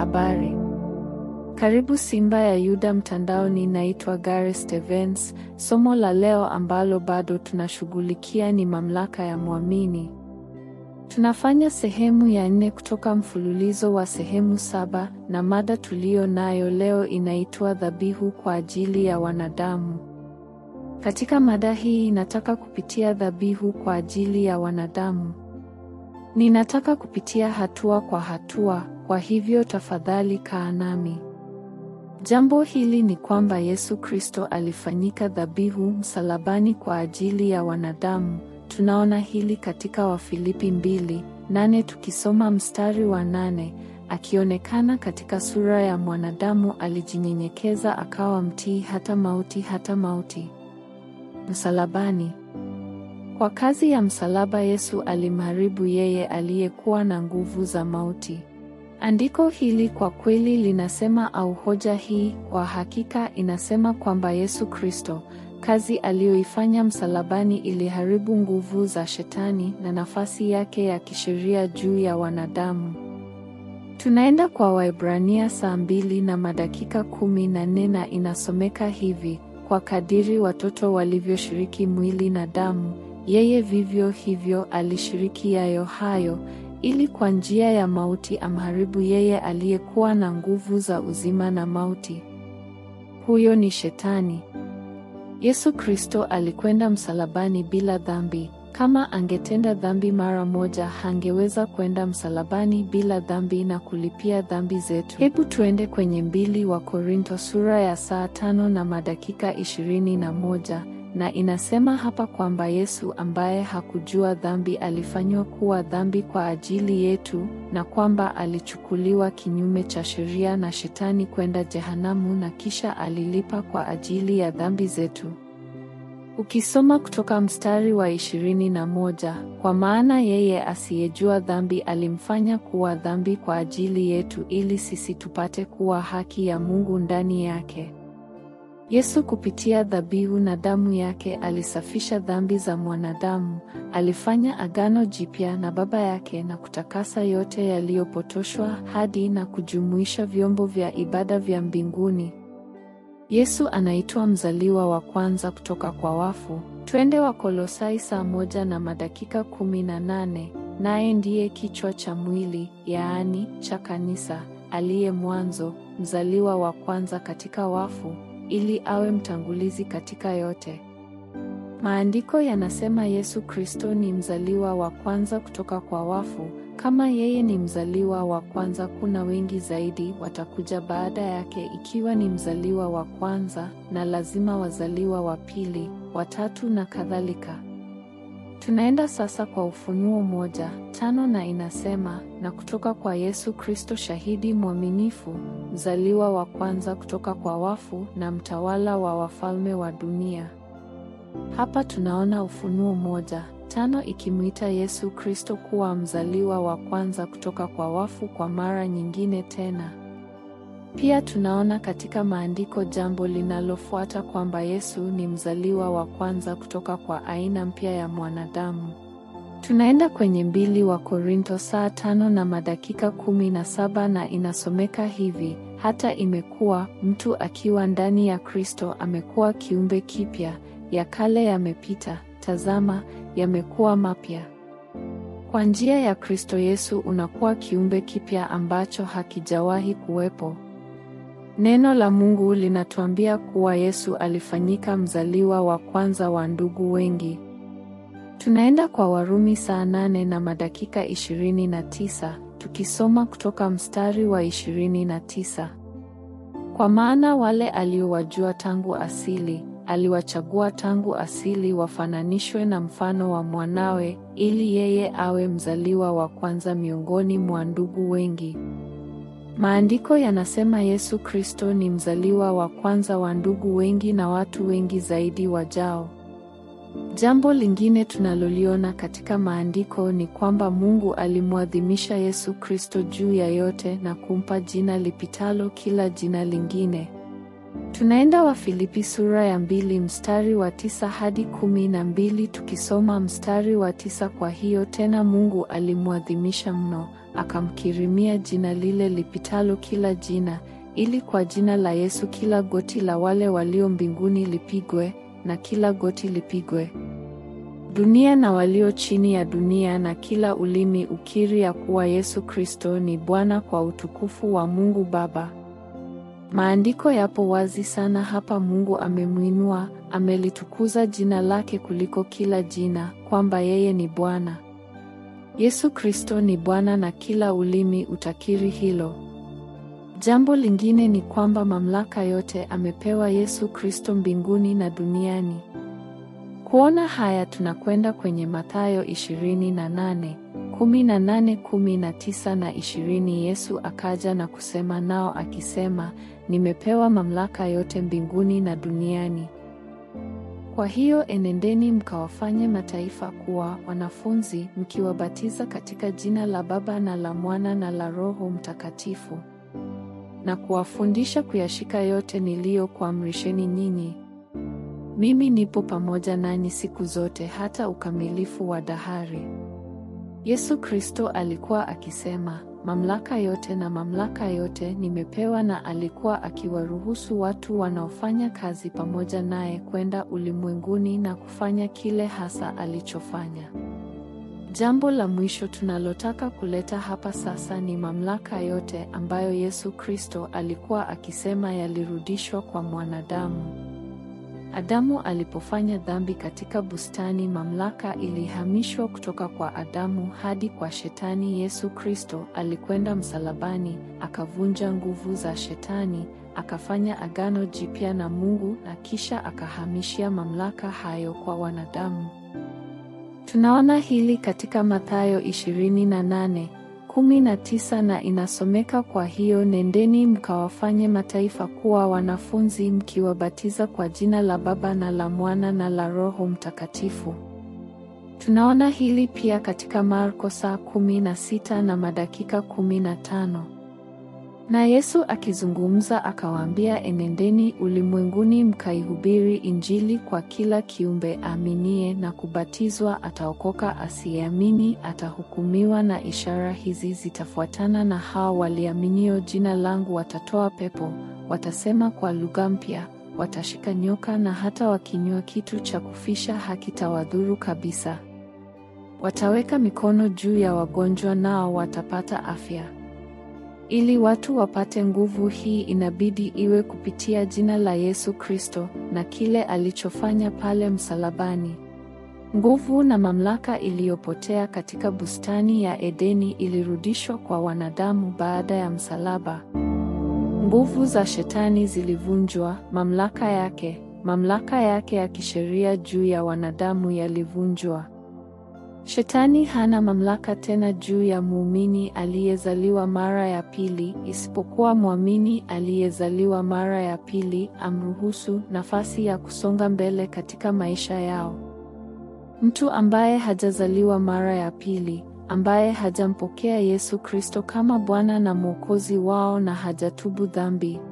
Habari. Karibu Simba ya Yuda mtandaoni. Naitwa Gary Stevens. Somo la leo ambalo bado tunashughulikia ni mamlaka ya mwamini. Tunafanya sehemu ya nne kutoka mfululizo wa sehemu saba na mada tuliyo nayo leo inaitwa dhabihu kwa ajili ya wanadamu. Katika mada hii nataka kupitia dhabihu kwa ajili ya wanadamu. Ninataka kupitia hatua kwa hatua, kwa hivyo tafadhali kaa nami. Jambo hili ni kwamba Yesu Kristo alifanyika dhabihu msalabani kwa ajili ya wanadamu. Tunaona hili katika Wafilipi mbili nane tukisoma mstari wa nane akionekana katika sura ya mwanadamu alijinyenyekeza akawa mtii hata mauti hata mauti msalabani. Kwa kazi ya msalaba Yesu alimharibu yeye aliyekuwa na nguvu za mauti. Andiko hili kwa kweli linasema au hoja hii kwa hakika inasema kwamba Yesu Kristo, kazi aliyoifanya msalabani iliharibu nguvu za Shetani na nafasi yake ya kisheria juu ya wanadamu. Tunaenda kwa Waebrania saa mbili na madakika kumi na nne na inasomeka hivi: kwa kadiri watoto walivyoshiriki mwili na damu, yeye vivyo hivyo alishiriki yayo hayo ili kwa njia ya mauti amharibu yeye aliyekuwa na nguvu za uzima na mauti. Huyo ni Shetani. Yesu Kristo alikwenda msalabani bila dhambi. Kama angetenda dhambi mara moja, hangeweza kwenda msalabani bila dhambi na kulipia dhambi zetu. Hebu tuende kwenye mbili wa Korinto sura ya saa tano na madakika ishirini na moja na inasema hapa kwamba Yesu ambaye hakujua dhambi alifanywa kuwa dhambi kwa ajili yetu, na kwamba alichukuliwa kinyume cha sheria na Shetani kwenda jehanamu, na kisha alilipa kwa ajili ya dhambi zetu. Ukisoma kutoka mstari wa ishirini na moja, kwa maana yeye asiyejua dhambi alimfanya kuwa dhambi kwa ajili yetu, ili sisi tupate kuwa haki ya Mungu ndani yake. Yesu kupitia dhabihu na damu yake alisafisha dhambi za mwanadamu, alifanya agano jipya na Baba yake na kutakasa yote yaliyopotoshwa hadi na kujumuisha vyombo vya ibada vya mbinguni. Yesu anaitwa mzaliwa wa kwanza kutoka kwa wafu. Twende Wakolosai saa moja na madakika kumi na nane. Naye ndiye kichwa cha mwili, yaani cha kanisa, aliye mwanzo, mzaliwa wa kwanza katika wafu ili awe mtangulizi katika yote. Maandiko yanasema Yesu Kristo ni mzaliwa wa kwanza kutoka kwa wafu. Kama yeye ni mzaliwa wa kwanza, kuna wengi zaidi watakuja baada yake ikiwa ni mzaliwa wa kwanza, na lazima wazaliwa wa pili, watatu na kadhalika. Tunaenda sasa kwa Ufunuo moja tano na inasema, na kutoka kwa Yesu Kristo shahidi mwaminifu, mzaliwa wa kwanza kutoka kwa wafu na mtawala wa wafalme wa dunia. Hapa tunaona Ufunuo moja tano ikimwita Yesu Kristo kuwa mzaliwa wa kwanza kutoka kwa wafu kwa mara nyingine tena. Pia tunaona katika maandiko jambo linalofuata kwamba Yesu ni mzaliwa wa kwanza kutoka kwa aina mpya ya mwanadamu. Tunaenda kwenye mbili wa Korinto saa tano na madakika kumi na saba na inasomeka hivi: hata imekuwa mtu akiwa ndani ya Kristo amekuwa kiumbe kipya, ya kale yamepita, tazama, yamekuwa mapya. Kwa njia ya Kristo Yesu unakuwa kiumbe kipya ambacho hakijawahi kuwepo. Neno la Mungu linatuambia kuwa Yesu alifanyika mzaliwa wa kwanza wa ndugu wengi. Tunaenda kwa Warumi saa nane na madakika ishirini na tisa tukisoma kutoka mstari wa ishirini na tisa. Kwa maana wale aliowajua tangu asili aliwachagua tangu asili wafananishwe na mfano wa mwanawe, ili yeye awe mzaliwa wa kwanza miongoni mwa ndugu wengi. Maandiko yanasema Yesu Kristo ni mzaliwa wa kwanza wa ndugu wengi na watu wengi zaidi wajao. Jambo lingine tunaloliona katika maandiko ni kwamba Mungu alimwadhimisha Yesu Kristo juu ya yote na kumpa jina lipitalo kila jina lingine. Tunaenda Wafilipi sura ya mbili mstari wa tisa hadi kumi na mbili tukisoma mstari wa tisa. Kwa hiyo tena Mungu alimwadhimisha mno, akamkirimia jina lile lipitalo kila jina, ili kwa jina la Yesu kila goti la wale walio mbinguni lipigwe, na kila goti lipigwe dunia na walio chini ya dunia, na kila ulimi ukiri ya kuwa Yesu Kristo ni Bwana, kwa utukufu wa Mungu Baba. Maandiko yapo wazi sana hapa. Mungu amemwinua, amelitukuza jina lake kuliko kila jina, kwamba yeye ni Bwana. Yesu Kristo ni Bwana na kila ulimi utakiri hilo. Jambo lingine ni kwamba mamlaka yote amepewa Yesu Kristo mbinguni na duniani. Kuona haya tunakwenda kwenye Mathayo 28, 18, 19 na 20. Yesu akaja na kusema nao akisema, nimepewa mamlaka yote mbinguni na duniani. Kwa hiyo enendeni mkawafanye mataifa kuwa wanafunzi, mkiwabatiza katika jina la Baba na la Mwana na la Roho Mtakatifu, na kuwafundisha kuyashika yote niliyokuamrisheni nyinyi. Mimi nipo pamoja nanyi siku zote hata ukamilifu wa dahari. Yesu Kristo alikuwa akisema, mamlaka yote na mamlaka yote nimepewa, na alikuwa akiwaruhusu watu wanaofanya kazi pamoja naye kwenda ulimwenguni na kufanya kile hasa alichofanya. Jambo la mwisho tunalotaka kuleta hapa sasa ni mamlaka yote ambayo Yesu Kristo alikuwa akisema yalirudishwa kwa mwanadamu. Adamu alipofanya dhambi katika bustani, mamlaka ilihamishwa kutoka kwa Adamu hadi kwa Shetani. Yesu Kristo alikwenda msalabani, akavunja nguvu za Shetani, akafanya agano jipya na Mungu na kisha akahamishia mamlaka hayo kwa wanadamu. Tunaona hili katika Mathayo 28 19 na inasomeka, kwa hiyo nendeni mkawafanye mataifa kuwa wanafunzi, mkiwabatiza kwa jina la Baba na la Mwana na la Roho Mtakatifu. Tunaona hili pia katika Marko saa 16 na madakika 15. Na Yesu akizungumza akawaambia, enendeni ulimwenguni mkaihubiri Injili kwa kila kiumbe. Aaminie na kubatizwa ataokoka, asiyeamini atahukumiwa. Na ishara hizi zitafuatana na hao waliaminio, jina langu watatoa pepo, watasema kwa lugha mpya, watashika nyoka, na hata wakinywa kitu cha kufisha hakitawadhuru kabisa. Wataweka mikono juu ya wagonjwa, nao watapata afya. Ili watu wapate nguvu hii inabidi iwe kupitia jina la Yesu Kristo na kile alichofanya pale msalabani. Nguvu na mamlaka iliyopotea katika bustani ya Edeni ilirudishwa kwa wanadamu baada ya msalaba. Nguvu za Shetani zilivunjwa, mamlaka yake, mamlaka yake ya kisheria juu ya wanadamu yalivunjwa. Shetani hana mamlaka tena juu ya muumini aliyezaliwa mara ya pili, isipokuwa mwamini aliyezaliwa mara ya pili amruhusu nafasi ya kusonga mbele katika maisha yao. Mtu ambaye hajazaliwa mara ya pili, ambaye hajampokea Yesu Kristo kama Bwana na Mwokozi wao na hajatubu dhambi,